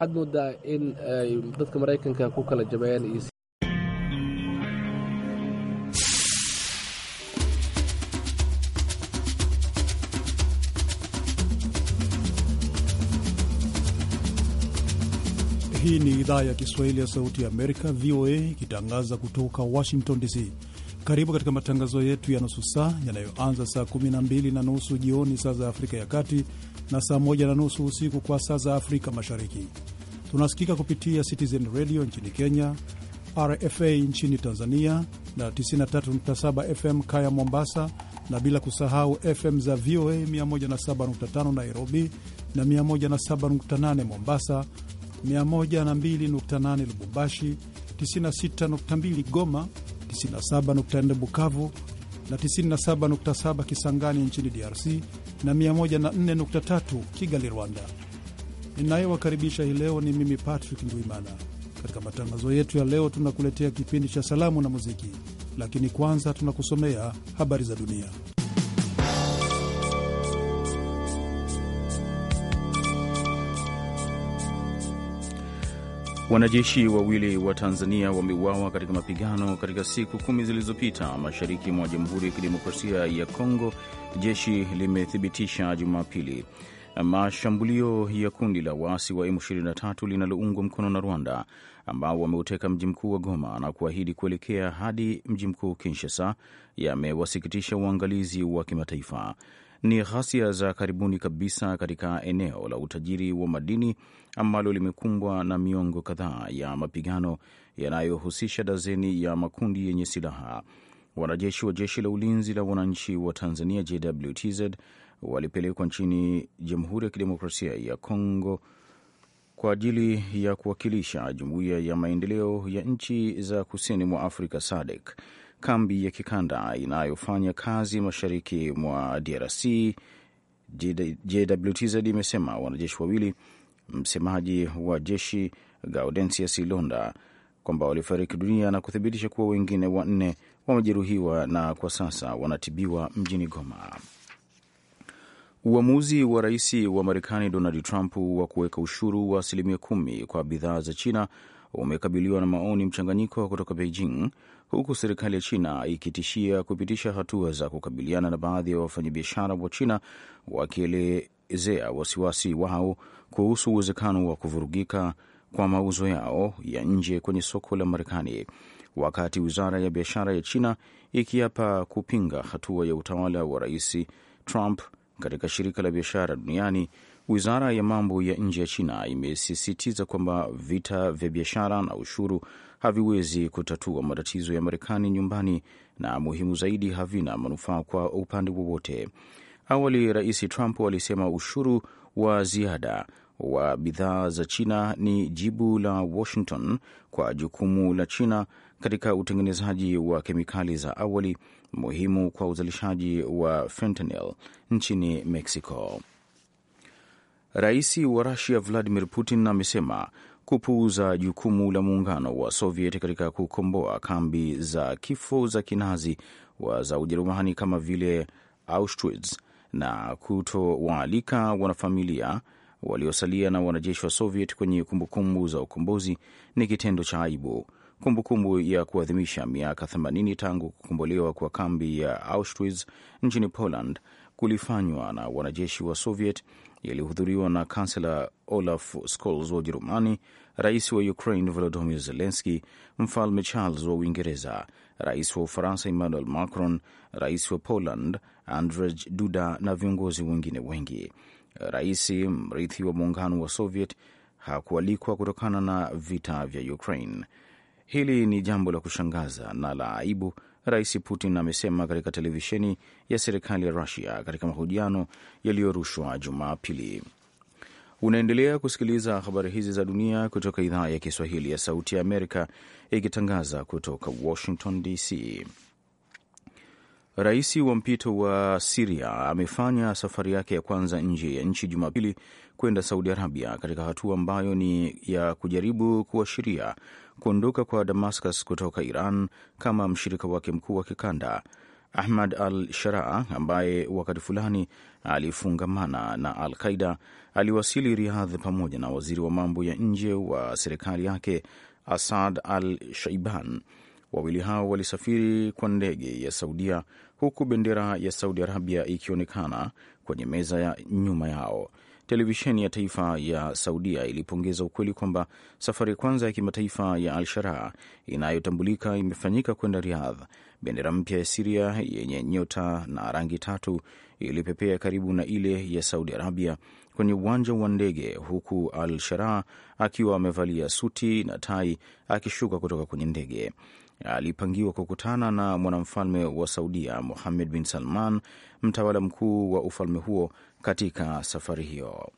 waxaad moodaa in ay dadka maraykanka ku kala jabeen iyo Hii ni idhaa ya Kiswahili ya Sauti ya Amerika, VOA, ikitangaza kutoka Washington DC. Karibu katika matangazo yetu ya nusu saa yanayoanza saa 12 na nusu jioni saa za Afrika ya Kati na saa 1 na nusu usiku kwa saa za Afrika Mashariki. Tunasikika kupitia Citizen Radio nchini Kenya, RFA nchini Tanzania na 93.7 FM Kaya Mombasa, na bila kusahau FM za VOA 107.5 Nairobi na 107.8 Mombasa, 102.8 Lubumbashi, 96.2 Goma, 97.4 Bukavu na 97.7 Kisangani nchini DRC na 104.3 Kigali, Rwanda. Ninayewakaribisha hii leo ni mimi Patrick Ndwimana. Katika matangazo yetu ya leo, tunakuletea kipindi cha salamu na muziki, lakini kwanza tunakusomea habari za dunia. Wanajeshi wawili wa Tanzania wameuawa katika mapigano katika siku kumi zilizopita mashariki mwa Jamhuri ya Kidemokrasia ya Kongo, jeshi limethibitisha Jumapili. Mashambulio ya kundi la waasi wa M23 linaloungwa mkono na Rwanda, ambao wameuteka mji mkuu wa Goma na kuahidi kuelekea hadi mji mkuu Kinshasa, yamewasikitisha uangalizi wa kimataifa. Ni ghasia za karibuni kabisa katika eneo la utajiri wa madini ambalo limekumbwa na miongo kadhaa ya mapigano yanayohusisha dazeni ya makundi yenye silaha. Wanajeshi wa jeshi la ulinzi la wananchi wa Tanzania JWTZ walipelekwa nchini Jamhuri ya Kidemokrasia ya Kongo kwa ajili ya kuwakilisha Jumuiya ya Maendeleo ya Nchi za Kusini mwa Afrika SADC, kambi ya kikanda inayofanya kazi mashariki mwa DRC. JWTZ imesema wanajeshi wawili, msemaji wa jeshi Gaudensius Ilonda, kwamba walifariki dunia na kuthibitisha kuwa wengine wanne wamejeruhiwa na kwa sasa wanatibiwa mjini Goma. Uamuzi wa rais wa Marekani Donald Trump wa kuweka ushuru wa asilimia kumi kwa bidhaa za China umekabiliwa na maoni mchanganyiko kutoka Beijing, huku serikali ya China ikitishia kupitisha hatua za kukabiliana na baadhi ya wafanyabiashara wa China wakielezea wasiwasi wao kuhusu uwezekano wa kuvurugika kwa mauzo yao ya nje kwenye soko la Marekani, wakati wizara ya biashara ya China ikiapa kupinga hatua ya utawala wa rais Trump katika shirika la biashara duniani. Wizara ya mambo ya nje ya China imesisitiza kwamba vita vya biashara na ushuru haviwezi kutatua matatizo ya Marekani nyumbani, na muhimu zaidi, havina manufaa kwa upande wowote. Awali, Rais Trump alisema ushuru wa ziada wa bidhaa za China ni jibu la Washington kwa jukumu la China katika utengenezaji wa kemikali za awali muhimu kwa uzalishaji wa fentanyl nchini Mexico. Rais wa Rusia Vladimir Putin amesema kupuuza jukumu la muungano wa Soviet katika kukomboa kambi za kifo za kinazi wa za Ujerumani kama vile Auschwitz na kutowaalika wanafamilia waliosalia na wanajeshi wa Soviet kwenye kumbukumbu za ukombozi ni kitendo cha aibu. Kumbukumbu ya kuadhimisha miaka 80 tangu kukombolewa kwa kambi ya Auschwitz nchini Poland kulifanywa na wanajeshi wa Soviet yalihudhuriwa na kansela Olaf Scholz wa Ujerumani, rais wa Ukraine Volodymyr Zelensky, mfalme Charles wa Uingereza, rais wa Ufaransa Emmanuel Macron, rais wa Poland Andrzej Duda na viongozi wengine wengi. Rais mrithi wa muungano wa Soviet hakualikwa kutokana na vita vya Ukraine. Hili ni jambo la kushangaza na la aibu, Rais Putin amesema katika televisheni ya serikali ya Rusia katika mahojiano yaliyorushwa Jumapili. Unaendelea kusikiliza habari hizi za dunia kutoka idhaa ya Kiswahili ya Sauti ya Amerika ikitangaza kutoka Washington DC. Rais wa mpito wa Siria amefanya safari yake ya kwanza nje ya nchi Jumapili kwenda Saudi Arabia, katika hatua ambayo ni ya kujaribu kuashiria kuondoka kwa Damascus kutoka Iran kama mshirika wake mkuu wa kikanda. Ahmad al Sharaa ambaye wakati fulani alifungamana na Al Qaida aliwasili Riyadh pamoja na waziri wa mambo ya nje wa serikali yake Asad al Shaiban. Wawili hao walisafiri kwa ndege ya Saudia, huku bendera ya Saudi Arabia ikionekana kwenye meza ya nyuma yao. Televisheni ya taifa ya Saudia ilipongeza ukweli kwamba safari ya kwanza ya kimataifa ya Al Sharaa inayotambulika imefanyika kwenda Riyadh. Bendera mpya ya Siria yenye nyota na rangi tatu ilipepea karibu na ile ya Saudi Arabia kwenye uwanja wa ndege, huku Al Sharaa akiwa amevalia suti na tai akishuka kutoka kwenye ndege. Alipangiwa kukutana na mwanamfalme wa Saudia Mohammed bin Salman, mtawala mkuu wa ufalme huo katika safari hiyo.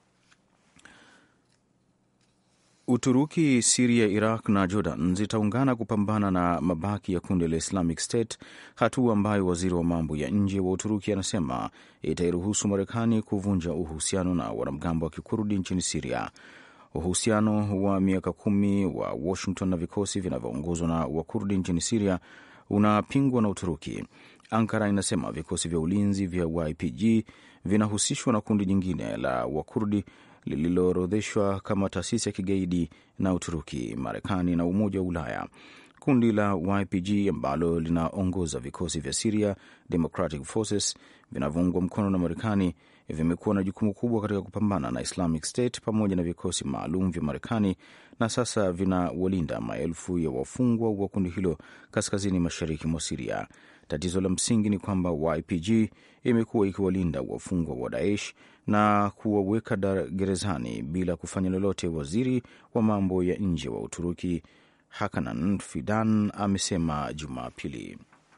Uturuki, Siria, Iraq na Jordan zitaungana kupambana na mabaki ya kundi la Islamic State, hatua ambayo waziri wa mambo ya nje wa Uturuki anasema itairuhusu Marekani kuvunja uhusiano na wanamgambo wa kikurdi nchini Siria. Uhusiano wa miaka kumi wa Washington na vikosi vinavyoongozwa na Wakurdi nchini Siria unapingwa na Uturuki. Ankara inasema vikosi vya ulinzi vya YPG vinahusishwa na kundi jingine la Wakurdi lililoorodheshwa kama taasisi ya kigaidi na Uturuki, Marekani na Umoja wa Ulaya. Kundi la YPG ambalo linaongoza vikosi vya Syria Democratic Forces vinavyoungwa mkono na Marekani vimekuwa na jukumu kubwa katika kupambana na Islamic State pamoja na vikosi maalum vya Marekani na sasa vinawalinda maelfu ya wafungwa wa kundi hilo kaskazini mashariki mwa Siria. Tatizo la msingi ni kwamba YPG imekuwa ikiwalinda wafungwa wa Daesh na kuwaweka gerezani bila kufanya lolote. Waziri wa mambo ya nje wa Uturuki Hakanan Fidan amesema Jumapili.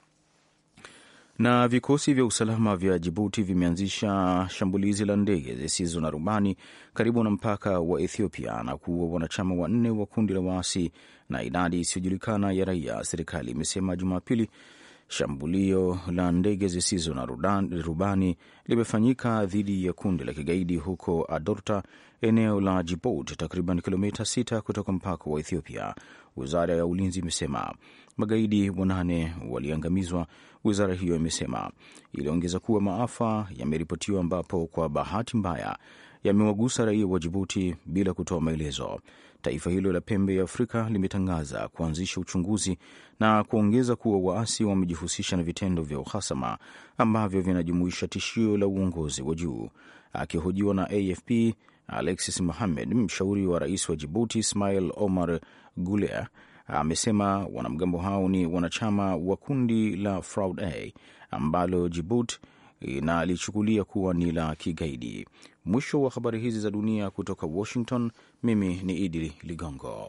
Na vikosi vya usalama vya Jibuti vimeanzisha shambulizi la ndege zisizo na rubani karibu na mpaka wa Ethiopia na kuua wanachama wanne wa kundi la waasi na idadi isiyojulikana ya raia, serikali imesema Jumapili. Shambulio la ndege zisizo na rubani limefanyika dhidi ya kundi la kigaidi huko Adorta, eneo la Djibouti, takriban kilomita 6 kutoka mpaka wa Ethiopia. Wizara ya ulinzi imesema magaidi wanane waliangamizwa. Wizara hiyo imesema iliongeza kuwa maafa yameripotiwa, ambapo kwa bahati mbaya yamewagusa raia wa Jibuti bila kutoa maelezo. Taifa hilo la pembe ya Afrika limetangaza kuanzisha uchunguzi na kuongeza kuwa waasi wamejihusisha na vitendo vya uhasama ambavyo vinajumuisha tishio la uongozi wa juu. Akihojiwa na AFP, Alexis Mohamed, mshauri wa rais wa Jibuti Ismail Omar Guelleh, amesema wanamgambo hao ni wanachama wa kundi la Fraud A ambalo Jibuti inalichukulia kuwa ni la kigaidi. Mwisho wa habari hizi za dunia kutoka Washington. Mimi ni Idi Ligongo.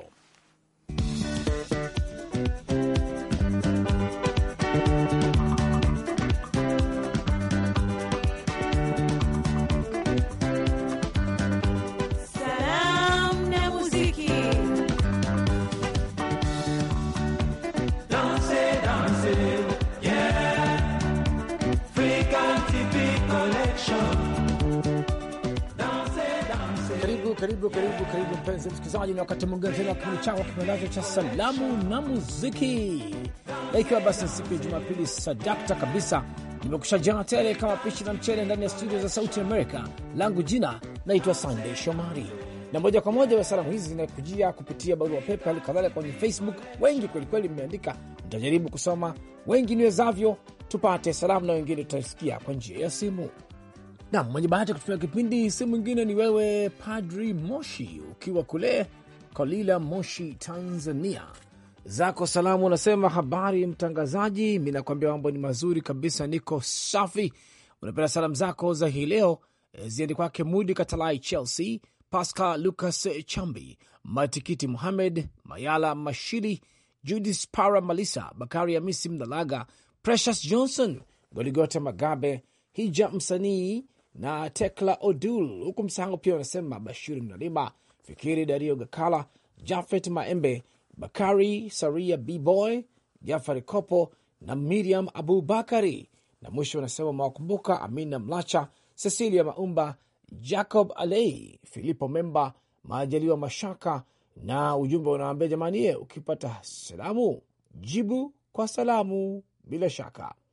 Karibu karibu karibu mpenzi msikilizaji, na wakati mwingine tena kipindi chako kipendacho cha salamu na muziki, na ikiwa basi siku ya Jumapili sadakta kabisa, nimekusha jana tele kama pishi na mchele ndani ya studio za Sauti Amerika. Langu jina naitwa Sandey Shomari, na moja kwa moja wa salamu hizi zinakujia kupitia barua pepe, hali kadhalika kwenye Facebook. Wengi kwelikweli mmeandika, nitajaribu kusoma wengi niwezavyo, tupate salamu na wengine tutasikia kwa njia ya simu. Nam mwenye bahati ya kutumia kipindi si mwingine ni wewe Padri Moshi, ukiwa kule Kolila, Moshi, Tanzania. Zako salamu unasema, habari mtangazaji, mi nakwambia mambo ni mazuri kabisa, niko safi. Unapenda salamu zako za hii leo ziende kwake Mudi Katalai, Chelsea, Pascal Lucas Chambi, Matikiti Muhamed Mayala, Mashiri, Judis Para, Malisa Bakari, Hamisi Mdalaga, Precious Johnson, Goligota Magabe, Hija msanii na Tekla Odul, huku msahango pia wanasema Bashiri Mnalima, Fikiri Dario Gakala, Jafet Maembe, Bakari Saria, Bboy Jafari Kopo na Miriam Abubakari, na mwisho wanasema mawakumbuka Amina Mlacha, Cecilia Maumba, Jacob Alei, Filipo Memba, Majaliwa Mashaka, na ujumbe unaambia jamani, ye ukipata salamu jibu kwa salamu bila shaka.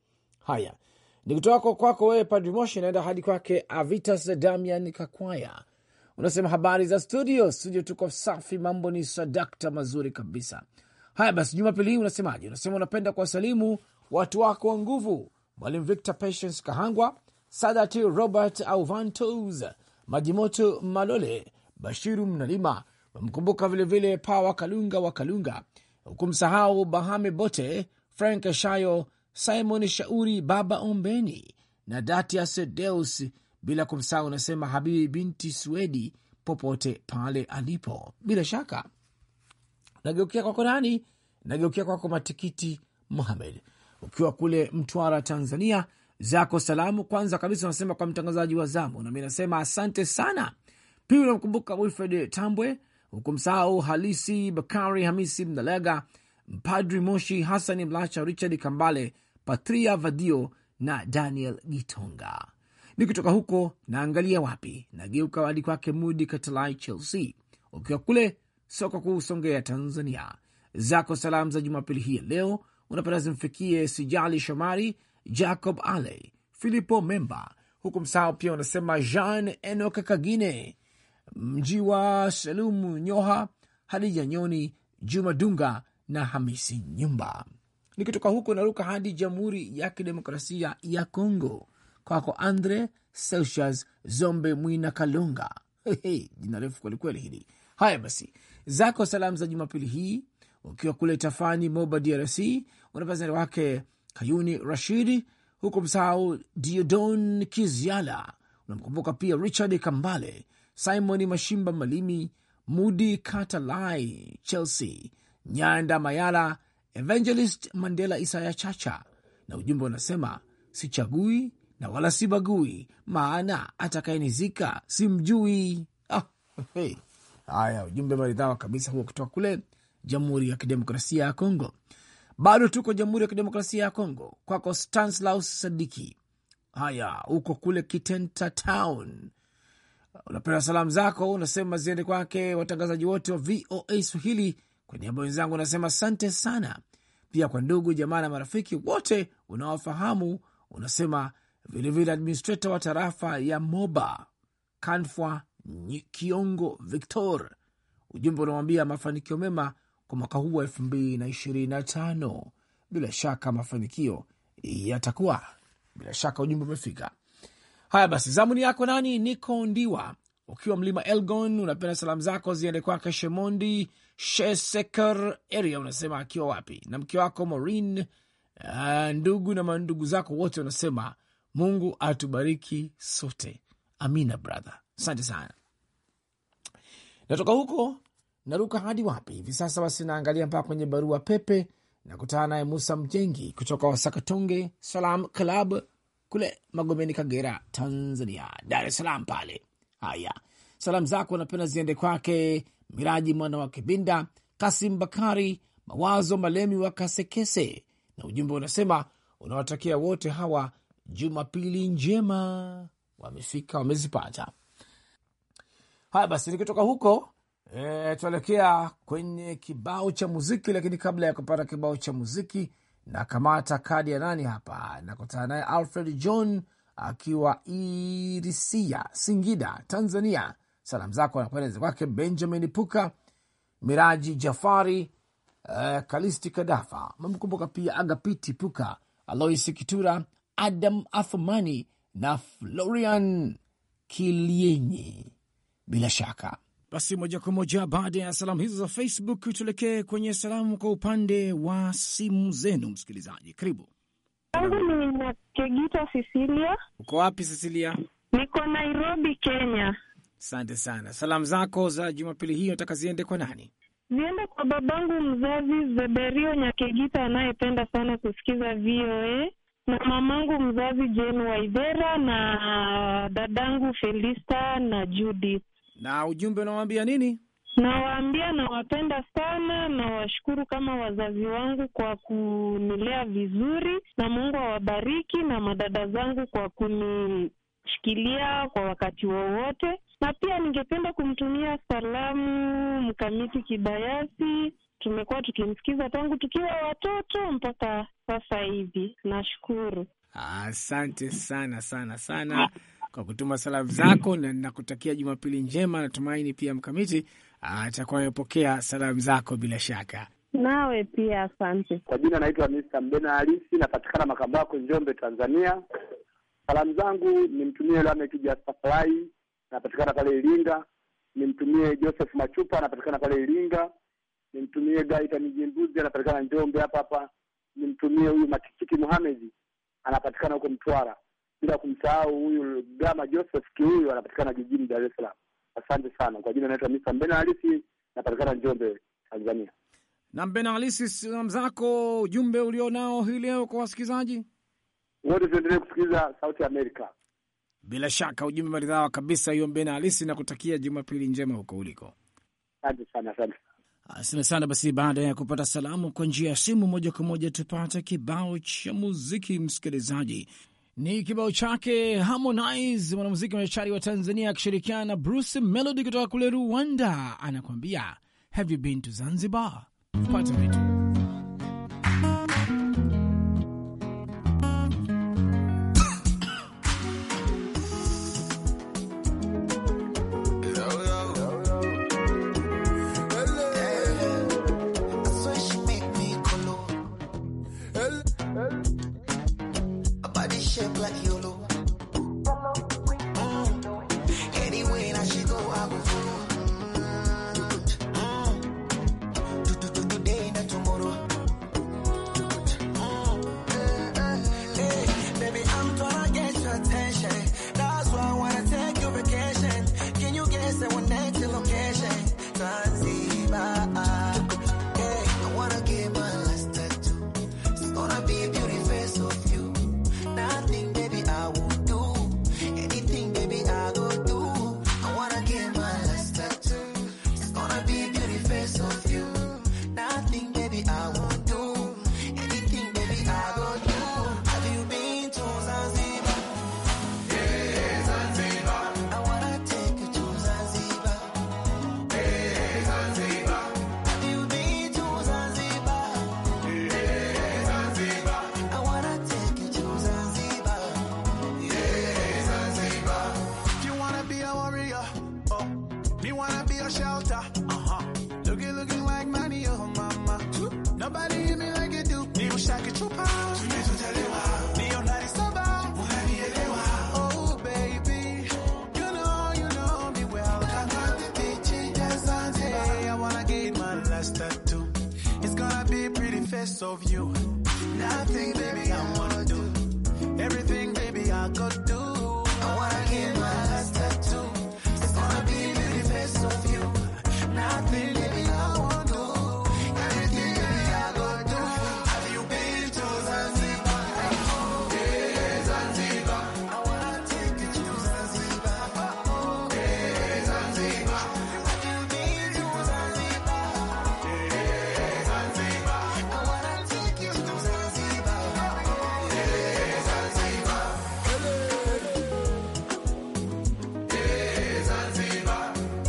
Haya, ni kutoka kwako wewe Padri Moshi, naenda hadi kwake Avitas Damian Kakwaya. Unasema habari za studio. Studio tuko safi, mambo ni sadakta mazuri kabisa. Haya basi, jumapili hii unasemaje? Unasema unapenda kuwasalimu watu wako wa nguvu, Mwalimu Victor Patience Kahangwa, Sadati Robert Auvantos, Majimoto Malole, Bashiru Mnalima, wamkumbuka vilevile Pawa Kalunga wa Kalunga, hukumsahau Bahame Bote, Frank Shayo, Simon Shauri, Baba Ombeni na Datias Deus, bila kumsahau unasema Habibi binti Swedi popote pale alipo. Bila shaka nageukia kwako nani? Nageukia kwako Matikiti Muhamed, ukiwa kule Mtwara, Tanzania. Zako salamu kwanza kabisa unasema kwa mtangazaji wa zamu, nami nasema asante sana. Pia unamkumbuka Wilfred Tambwe, hukumsahau Halisi Bakari Hamisi Mnalega, Mpadri Moshi Hasani Mlacha, Richard Kambale, Patria Vadio na Daniel Gitonga. Nikitoka huko naangalia wapi, nageuka hadi kwake Mudi Katalai Chelsea, ukiwa kule soko kuu Songea, Tanzania. Zako salamu za Jumapili hii ya leo unapenda zimfikie Sijali Shomari, Jacob Ale, Filipo Memba, huku msahau pia unasema Jean Enok Kagine, Mjiwa Salumu Nyoha, Hadija Nyoni, Juma Dunga na Hamisi Nyumba. Nikitoka huko naruka hadi Jamhuri ya Kidemokrasia ya Kongo, kwako Andre Selsias Zombe Mwina Kalonga. Hey, jina refu kwelikweli hili. Haya basi, zako salamu za Jumapili hii ukiwa kule Tafani, Moba, DRC, unapazani wake Kayuni Rashidi, huku msahau Diodon Kiziala, unamkumbuka pia Richard Kambale, Simon Mashimba Malimi, Mudi Katalai, Chelsea Nyanda Mayala, Evangelist Mandela Isaya Chacha, na ujumbe unasema sichagui na wala sibagui, maana atakayenizika simjui. Ah, hey. Haya, ujumbe maridhawa kabisa huo kutoka kule Jamhuri ya Kidemokrasia ya Kongo. Bado tuko Jamhuri ya Kidemokrasia ya Kongo, kwako Stanislaus Sadiki. Haya, huko kule Kitenta Town, unapenda salamu zako unasema ziende kwake watangazaji wote wa VOA Swahili. Kwa niaba wenzangu unasema asante sana, pia kwa ndugu jamaa na marafiki wote unawafahamu. Unasema vilevile administrator wa tarafa ya Moba Kanfwa Kiongo Victor, ujumbe unawambia mafanikio mema kwa mwaka huu wa elfu mbili na ishirini na tano. Bila shaka mafanikio yatakuwa, bila shaka ujumbe umefika. Haya basi, zamuni yako nani? Niko Ndiwa ukiwa mlima Elgon, unapenda salamu zako ziende kwake Shemondi Sheseker area, unasema akiwa wapi, na mke wako Maureen, uh, ndugu na mandugu zako wote, unasema Mungu atubariki sote. Amina brother, asante sana. Natoka huko naruka hadi wapi hivi sasa? Basi naangalia mpaka kwenye barua pepe, nakutana naye Musa Mjengi kutoka Wasakatonge Salam Club kule Magomeni, Kagera, Tanzania, Dar es Salaam pale. Haya, salamu zako napenda ziende kwake Miraji mwana wa Kibinda, Kasim Bakari, Mawazo Malemi wa Kasekese, na ujumbe unasema unawatakia wote hawa Jumapili njema. Wamefika, wamezipata. Haya basi, nikitoka huko e, tuelekea kwenye kibao cha muziki, lakini kabla ya kupata kibao cha muziki na kamata kadi ya nani hapa, nakutana naye Alfred John akiwa Irisia, Singida, Tanzania. Salamu zako anakwenda kwake Benjamin Puka, Miraji Jafari, uh, Kalisti Kadafa, mamkumbuka pia Agapiti Puka, Aloisi Kitura, Adam Athumani na Florian Kilienyi. Bila shaka basi, moja kwa moja baada ya salamu hizo za Facebook tuelekee kwenye salamu kwa upande wa simu zenu. Msikilizaji, karibu. Yangu ni Nakegita Sisilia. Uko wapi Cecilia? Niko Nairobi, Kenya. Asante sana. Salamu zako za Jumapili hii nataka ziende kwa nani? Ziende kwa babangu mzazi Zeberio Nyakegita anayependa sana kusikiza VOA na mamangu mzazi Jane Waidera na dadangu Felista na Judith. Na ujumbe unawambia nini? Nawaambia nawapenda sana, nawashukuru kama wazazi wangu kwa kunilea vizuri, na Mungu awabariki, na madada zangu kwa kunishikilia kwa wakati wowote. Na pia ningependa kumtumia salamu Mkamiti Kibayasi, tumekuwa tukimsikiza tangu tukiwa watoto mpaka sasa hivi. Nashukuru. Asante sana sana sana kwa kutuma salamu zako, na nakutakia Jumapili njema. Natumaini pia Mkamiti atakuwa amepokea salamu zako bila shaka. Nawe pia asante. Kwa jina naitwa Mr. Mbena Halisi, napatikana Makambako, Njombe, Tanzania. Salamu zangu nimtumie Lamek Jasafai, napatikana pale Iringa. Nimtumie Joseph Machupa, anapatikana pale Iringa. Nimtumie Gaitani Jimbuzi, anapatikana Njombe hapa hapa. Nimtumie huyu Matikiti Muhamedi, anapatikana huko Mtwara, bila kumsahau huyu Gama Joseph Kihuyu, anapatikana jijini Dar es Salaam. Asante sana. Kwa jina naitwa Mr. Mbena Halisi, napatikana Njombe, Tanzania. Na Mbena Halisi, salamu zako, ujumbe ulionao hii leo kwa wasikilizaji. Wote tuendelee kusikiliza Sauti ya Amerika. Bila shaka ujumbe maridhawa kabisa hiyo, Mbena Halisi, na kutakia Jumapili njema huko uliko. Asante sana, asante. Asante sana. Basi baada ya kupata salamu kwa njia ya simu, moja kwa moja tupate kibao cha muziki. Msikilizaji, ni kibao chake Harmonize, mwanamuziki machari wa Tanzania akishirikiana na Bruce Melody kutoka kule Rwanda, anakuambia have you been to Zanzibar. Pata vitu of you. Nothing, baby, I wanna do. Everything, baby, I could do. I wanna get my last tattoo. It's gonna be the face of you. Nothing, baby, I wanna do. Everything, baby, I could do. Have you been to Zanzibar? Yeah, Zanzibar. I wanna take you to Zanzibar. Yeah, Zanzibar. Have you been to Zanzibar? Yeah, Zanzibar. I wanna take you to Zanzibar. Yeah, Zanzibar. Yeah, Zanzibar.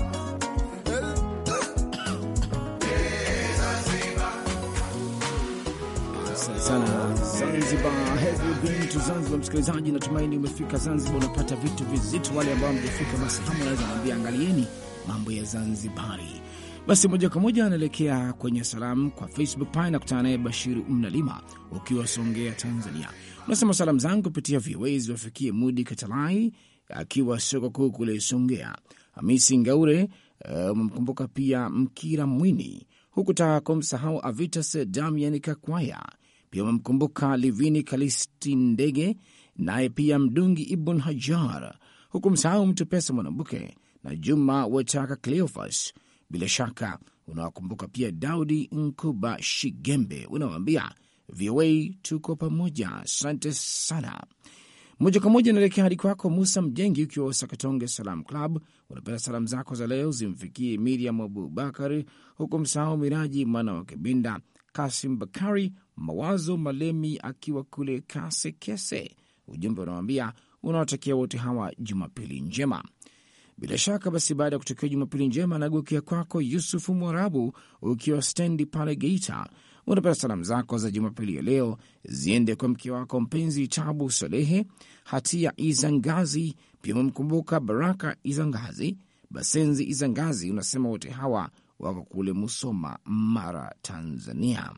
Asante sana Zanzibar, have you been to Zanzibar? Msikilizaji, natumaini umefika Zanzibar, unapata vitu vizito. Wale ambao mjafika, basi hamu naweza naambia, angalieni mambo ya Zanzibari. Basi moja kwa moja anaelekea kwenye salamu kwa Facebook pale, nakutana naye Bashiru Mnalima ukiwa Songea, Tanzania. Unasema salamu zangu kupitia VOA ziwafikie Mudi Katalai akiwa soko kuu kule Songea, Hamisi Ngaure umemkumbuka uh, pia Mkira Mwini, hukutaka kumsahau Avitas Damian Kakwaya, pia umemkumbuka Livini Kalisti Ndege, naye pia Mdungi Ibn Hajar, huku msahau Mtu Pesa Mwanambuke na Juma Wataka Cleofas. Bila shaka unawakumbuka pia Daudi Nkuba Shigembe, unawambia VOA tuko pamoja. Asante sana. Moja kwa moja naelekea hadi kwako Musa Mjengi ukiwa Sakatonge Salam Club. Unapenda salamu zako za leo zimfikie Miriam Abubakar, huku msahau Miraji mwana wa Kibinda, Kasim Bakari, Mawazo Malemi akiwa kule Kasekese. Ujumbe unawambia unawatakia wote hawa Jumapili njema. Bila shaka basi, baada ya kutokea Jumapili njema, nageukia kwako Yusufu Mwarabu ukiwa stendi pale Geita. Unapenda salamu zako za Jumapili ya leo ziende kwa mke wako mpenzi Tabu Salehe, Hatia Izangazi, pia umemkumbuka Baraka Izangazi, Basenzi Izangazi. Unasema wote hawa wako kule Musoma, Mara, Tanzania.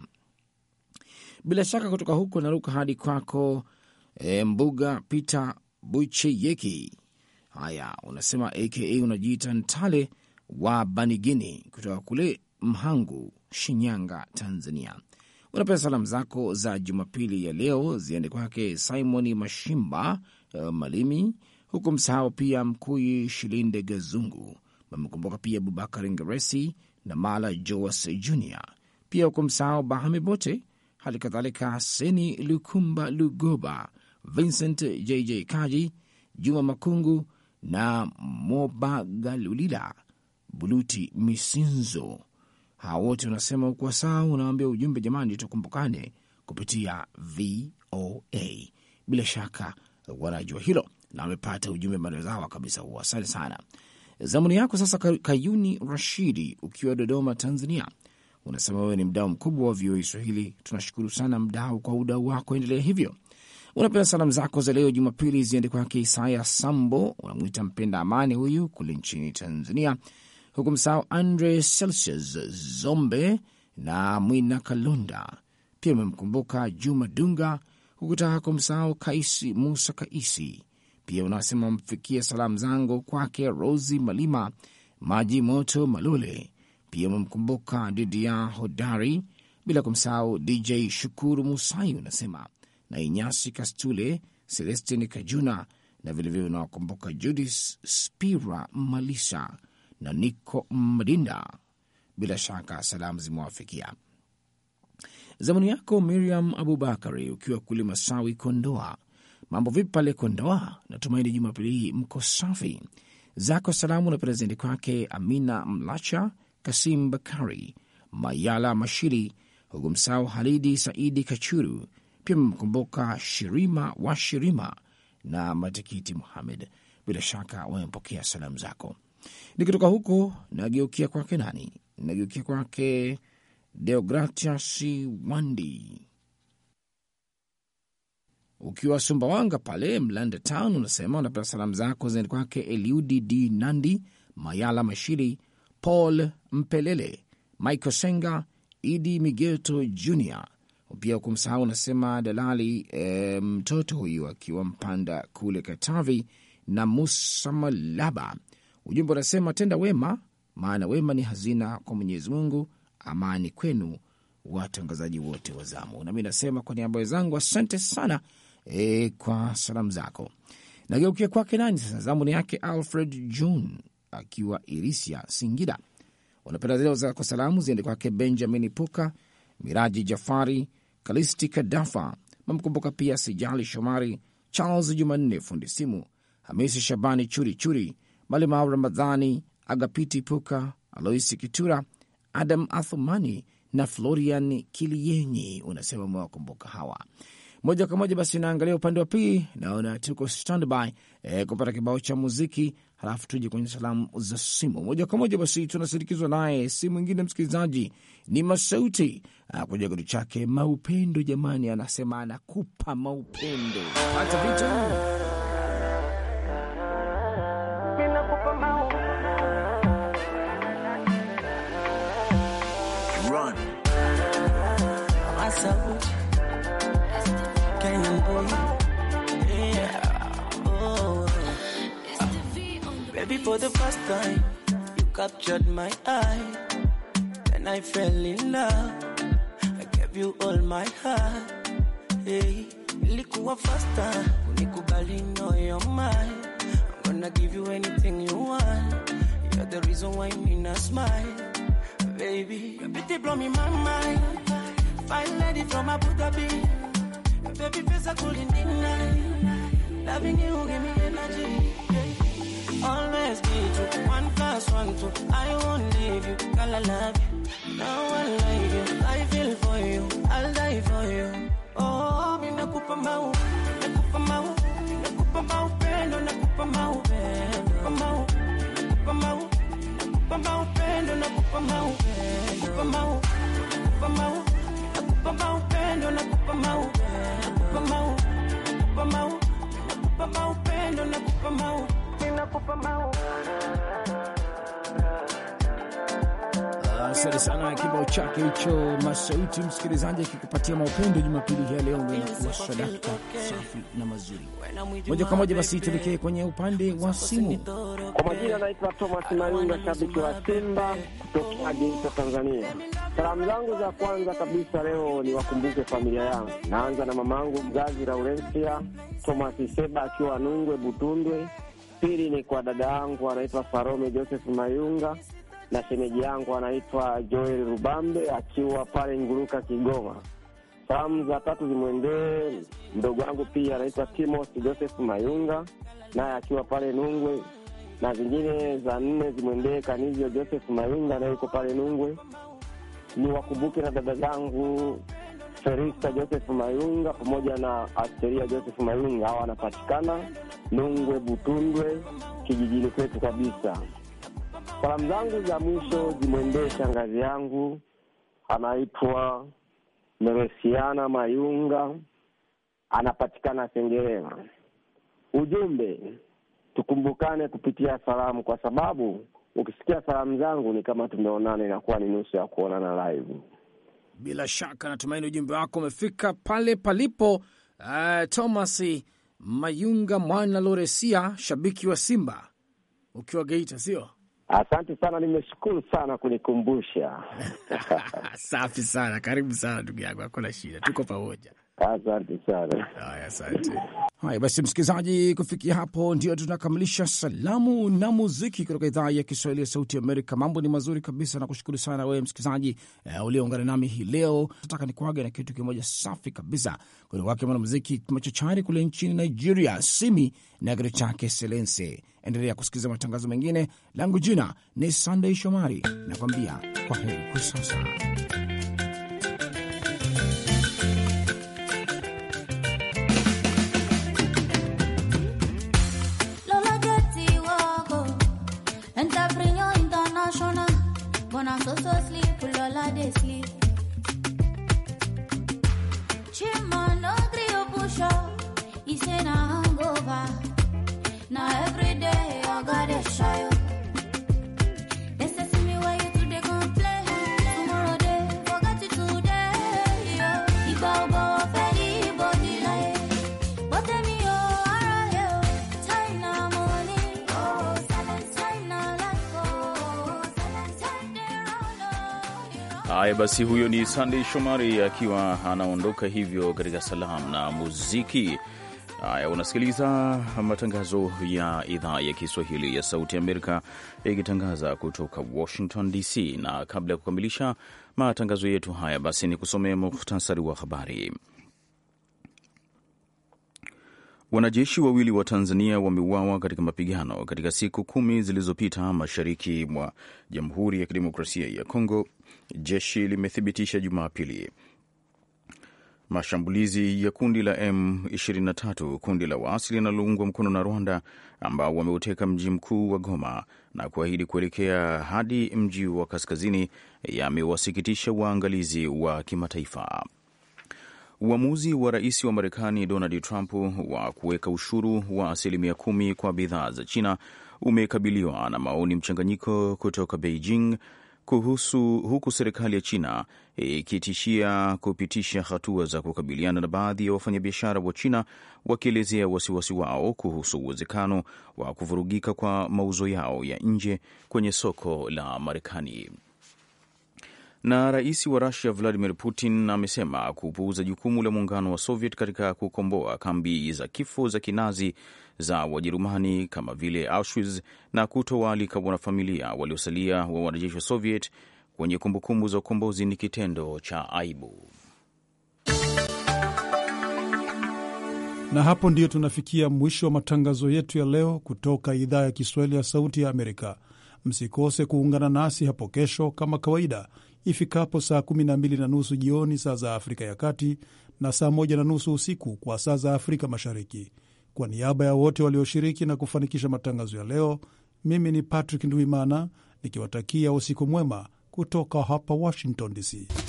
Bila shaka kutoka huko naruka hadi kwako e, Mbuga Peter Bucheyeki. Haya, unasema aka unajiita Ntale wa Banigini kutoka kule Mhangu, Shinyanga, Tanzania. Unapenda salamu zako za Jumapili ya leo ziende kwake Simoni Mashimba uh, Malimi, huku msahau pia Mkuyi Shilinde Gazungu. Amekumbuka pia Abubakar Ngeresi na Mala Joas Junior, pia huku msahau Bahami Bote, hali kadhalika Seni Lukumba Lugoba, Vincent JJ Kaji, Juma Makungu na Mobagalulila Buluti Misinzo. Hawa wote unasema ukuwa sawa, unawambia ujumbe, jamani, tukumbukane kupitia VOA. Bila shaka wanajua hilo na wamepata ujumbe marezawa kabisa huo. Asante sana. Zamuni yako sasa, Kayuni Rashidi ukiwa Dodoma, Tanzania, unasema wewe ni mdau mkubwa wa VOA Swahili. Tunashukuru sana mdau kwa udau wako, endelea hivyo. Unapenda salamu zako za leo Jumapili ziende kwake Isaya Sambo, unamwita mpenda amani huyu kule nchini Tanzania, huku msahau Andre Celsius Zombe na Mwina Kalonda. Pia umemkumbuka Juma Dunga, hukutaka kumsahau Kaisi Musa Kaisi. Pia unasema mfikia salamu zangu kwake Rosi Malima, Maji Moto Malole. Pia umemkumbuka Didia Hodari, bila kumsahau DJ Shukuru Musai, unasema na Inyasi Kastule, Celestin Kajuna na vilevile unawakumbuka Judis Spira Malisa na Niko Madinda. Bila shaka salamu zimewafikia. Zamani yako Miriam Abubakari ukiwa kule Masawi, Kondoa. Mambo vipi pale Kondoa? Natumaini Jumapili hii mko safi. Zako salamu na prezenti kwake Amina Mlacha, Kasim Bakari, Mayala Mashiri, huku msahau Halidi Saidi Kachuru. Pia mmemkumbuka Shirima wa Shirima na Matikiti Muhamed. Bila shaka wamepokea salamu zako. Nikitoka huko nageukia kwake nani? Nageukia kwake Deogratias Wandi ukiwa Sumbawanga pale Mlanda Town, unasema unapenda salamu zako zaende kwake Eliudi D Nandi, Mayala Mashiri, Paul Mpelele, Michael Senga, Idi Migeto Jr. Pia kumsahau unasema dalali e, mtoto huyu akiwa Mpanda kule Katavi na Musa Malaba. Ujumbe unasema tenda wema, maana wema ni hazina kwa Mwenyezi Mungu. Amani kwenu watangazaji wote wa zamu. Nami nasema kwa niaba wenzangu asante sana e, kwa salamu zako. Nageukia kwake nani sasa? Zamu ni yake Alfred John akiwa Irisia, Singida. Unapenda zile zako salamu ziende kwake Benjamin Puka, Miraji Jafari, Kalisti Kadafa, mamkumbuka pia Sijali Shomari, Charles Jumanne fundi simu, Hamisi Shabani Churi Churi, Malimau Ramadhani, Agapiti Puka, Aloisi Kitura, Adam Athumani na Florian Kilienyi. Unasema umewakumbuka hawa moja kwa moja. Basi naangalia upande wa pili, naona tuko standby e, kupata kibao cha muziki, halafu tuje kwenye salamu za simu moja kwa moja. Basi tunasindikizwa naye si mwingine msikilizaji, ni Masauti kuja kitu chake Maupendo. Jamani, anasema anakupa maupendo hata vitu For the first time, you captured my eye, and I fell in love. I gave you all my heart. Hey, ilikuwa faster, unikubali, know you're mine. I'm gonna give you anything you want. You're the reason why me not smile, baby. Your beauty blow me my mind. Fine lady from Abu Dhabi. Your baby face I couldn't deny. Loving you give me energy. Always be true. One plus one, two. I won't leave you. Girl, I love you. No one like you. I feel for you. I'll die for you. Oh, mi nakupa mau. Nakupa mau. Nakupa mau pendo. Nakupa mau pendo. Nakupa mau. nakupa mau, nakupa maupendo, nakupa mau, nakupa mau, nakupa mau, nakupa maupendo, nakupa mau, nakupa mau, nakupa mau, nakupa maupendo, nakupa mau, nakupa mau. Asante sana kibao chake hicho Masauti, msikilizaji akikupatia maupendo Jumapili hii ya leo, ndio inakuwa sadaka safi na mazuri. Moja kwa moja basi tuelekee kwenye upande wa simu. Kwa majina anaitwa Thomas Mayunga, shabiki wa Simba kutoka Geita, Tanzania. Salamu zangu za kwanza kabisa leo ni wakumbuke familia yangu. Naanza na mamangu mzazi Laurensia Thomas Seba akiwa Nungwe Butundwe. Pili ni kwa dada yangu anaitwa Farome Joseph Mayunga na shemeji yangu anaitwa Joel Rubambe akiwa pale Nguruka, Kigoma. Salamu za tatu zimwendee mdogo wangu pia anaitwa Timos Joseph Mayunga naye akiwa pale Nungwe, na zingine za nne zimwendee Kanizio Joseph Mayunga naye yuko pale Nungwe. Ni wakumbuke na dada zangu Ferista Joseph Mayunga pamoja na Asteria Joseph Mayunga, hawa wanapatikana Nungwe Butundwe, kijijini kwetu kabisa. Salamu zangu za mwisho zimwendee shangazi yangu anaitwa Meresiana Mayunga, anapatikana Sengerema. Ujumbe, tukumbukane kupitia salamu, kwa sababu ukisikia salamu zangu ni kama tumeonana, inakuwa ni nusu ya kuonana live. Bila shaka natumaini ujumbe wako umefika pale palipo. Uh, Thomas Mayunga mwana Loresia, shabiki wa Simba ukiwa Geita, sio? Asante sana, nimeshukuru sana kunikumbusha. Safi sana, karibu sana ndugu yangu, hakuna shida, tuko pamoja. Asante sana. Haya, asante. Haya basi, msikilizaji, kufikia hapo ndio tunakamilisha salamu na muziki kutoka idhaa ya Kiswahili ya Sauti ya Amerika. Mambo ni mazuri kabisa, nakushukuru sana wewe msikilizaji uh, ulioungana nami hii leo. Nataka nikuaga na kitu kimoja safi kabisa kutoka kwake mwanamuziki machachari kule nchini Nigeria, Simi na kitu chake Selense. Endelea kusikiliza matangazo mengine. Langu jina ni Sunday Shomari, nakwambia kwa heri kwa sasa. Lola Getty Woko, Entrepreneur International. Bona so so sleep, Lola they sleep. Chima no trio push up, he say na hangover. Now every day I got a shy. They say see me why you today complain. Tomorrow day forget it today. Yeah. Iba uba feli body like. But tell me oh alright oh. China money oh silence China life oh silence China roll oh. Haya basi, huyo ni Sunday Shomari akiwa anaondoka hivyo katika salamu na muziki. Haya, unasikiliza matangazo ya idhaa ya Kiswahili ya Sauti ya Amerika ikitangaza kutoka Washington DC, na kabla ya kukamilisha matangazo yetu haya, basi ni kusomea muhtasari wa habari. Wanajeshi wawili wa Tanzania wameuawa katika mapigano katika siku kumi zilizopita mashariki mwa Jamhuri ya Kidemokrasia ya Kongo, jeshi limethibitisha Jumapili. Mashambulizi ya kundi la M23, kundi la waasi linaloungwa mkono na Rwanda, ambao wameuteka mji mkuu wa Goma na kuahidi kuelekea hadi mji wa kaskazini, yamewasikitisha waangalizi wa kimataifa. Uamuzi wa rais wa Marekani Donald Trump wa kuweka ushuru wa asilimia kumi kwa bidhaa za China umekabiliwa na maoni mchanganyiko kutoka Beijing kuhusu huku serikali ya China ikitishia kupitisha hatua za kukabiliana na baadhi ya wafanyabiashara wa China wakielezea wasiwasi wao kuhusu uwezekano wa kuvurugika kwa mauzo yao ya nje kwenye soko la Marekani. Na rais wa Rusia Vladimir Putin amesema kupuuza jukumu la muungano wa Soviet katika kukomboa kambi za kifo za kinazi za Wajerumani kama vile Auschwitz na kutowaalika wanafamilia waliosalia wa wanajeshi wa Soviet kwenye kumbukumbu za ukombozi ni kitendo cha aibu. Na hapo ndiyo tunafikia mwisho wa matangazo yetu ya leo kutoka idhaa ya Kiswahili ya Sauti ya Amerika. Msikose kuungana nasi hapo kesho kama kawaida ifikapo saa 12 na nusu jioni saa za Afrika ya Kati na saa 1 na nusu usiku kwa saa za Afrika Mashariki. Kwa niaba ya wote walioshiriki na kufanikisha matangazo ya leo, Mimi ni Patrick Ndwimana nikiwatakia usiku mwema kutoka hapa Washington DC.